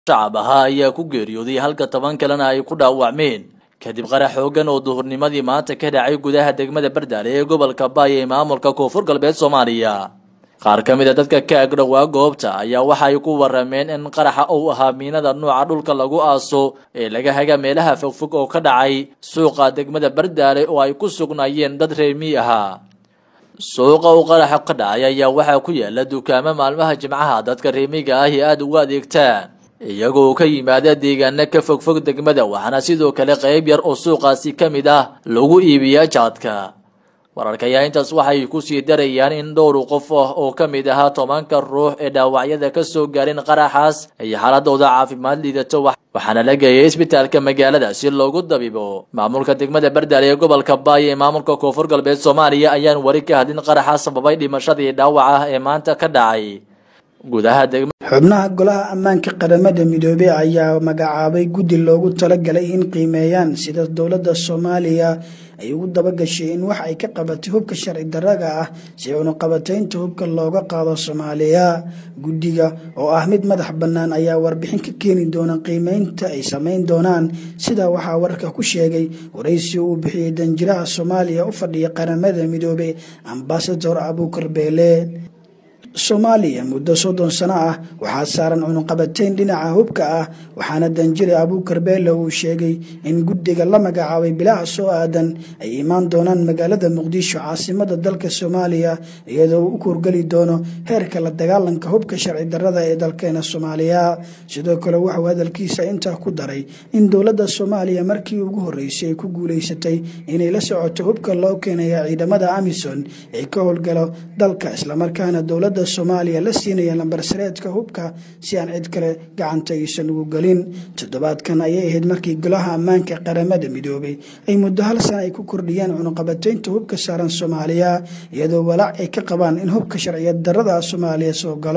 shacab ahaa ayaa ku geeriyooday halka toban kalena ay ku dhaawacmeen kadib qarax xoogan oo duhurnimadii maanta ka dhacay gudaha degmada bardaale ee gobolka baay ee maamulka koonfur galbeed soomaaliya qaar ka mid a dadka ka agdhowaa goobta ayaa waxa ay ku warameen in qaraxa uu ahaa miinada nuuca dhulka lagu aaso ee laga haga meelaha fogfog oo ka dhacay suuqa degmada bardaale oo ay ku sugnaayeen dad reermii ahaa suuqa uu qaraxa ka dhacay ayaa waxaa ku yaala dukaamo maalmaha jimcaha dadka reemiga ahi aada ugu adeegtaan iyagoo ka yimaada deegaana ka fogfog degmada waxaana sidoo kale qayb yar oo suuqaasi ka mid ah lagu iibiyaa jaadka wararka ayaa intaas waxay kusii darayaan in dhowr qof ah oo ka mid ahaa tobanka ruux ee dhaawacyada ka soo gaareen qaraxaas ay xaaladooda caafimaad liidato waxaana la geeyay isbitaalka magaalada si loogu dabibo maamulka degmada bardaale ee gobolka baay ee maamulka koonfur galbeed soomaaliya ayaan wari ka hadlin qaraxa sababay dhimashadii dhaawaca ee maanta ka dhacay gudaha degma xubnaha golaha ammaanka qaramada midoobey ayaa magacaabay guddi loogu talagalay in qiimeeyaan sida dowladda soomaaliya ay ugu dabagashay in wax ay ka qabatay hubka sharci daraga ah si cunuqabataynta hubka looga qaado soomaaliya guddiga oo ah mid madax bannaan ayaa warbixin ka keeni doona qiimeynta ay samayn doonaan sida waxaa warka ku sheegay waraysi uu bixiyey danjiraha soomaaliya u fadhiya qaramada midoobey ambasador abuukar beele soomaaliya muddo soddon sano ah waxaa saaran cunuqabateyn dhinaca hubka ah waxaana danjire abuukar beele uu sheegay in guddiga la magacaabay bilaha soo aadan ay imaan doonaan magaalada muqdisho caasimada dalka soomaaliya iyadoo uu u kurgeli doono heerka la dagaalanka hubka sharci darada ee dalkeena soomaaliya sidoo kale wuxuu hadalkiisa intaa ku daray in dowladda soomaaliya markii ugu horreysay ay ku guulaysatay inay la socoto hubka loo keenaya ciidamada amison ee ka howlgalo dalka islamarkaana dowladda soomaaliya la siinaya lambar sareedka hubka si aan cid kale gacanta aysan ugu gelin toddobaadkan ayay ahayd markii golaha ammaanka qaramada midoobay ay muddo hal sana ay ku kordhiyeen cunuqabataynta hubka saaran soomaaliya iyadoo walaac ay ka qabaan in hubka sharciyad darada soomaaliya soo galo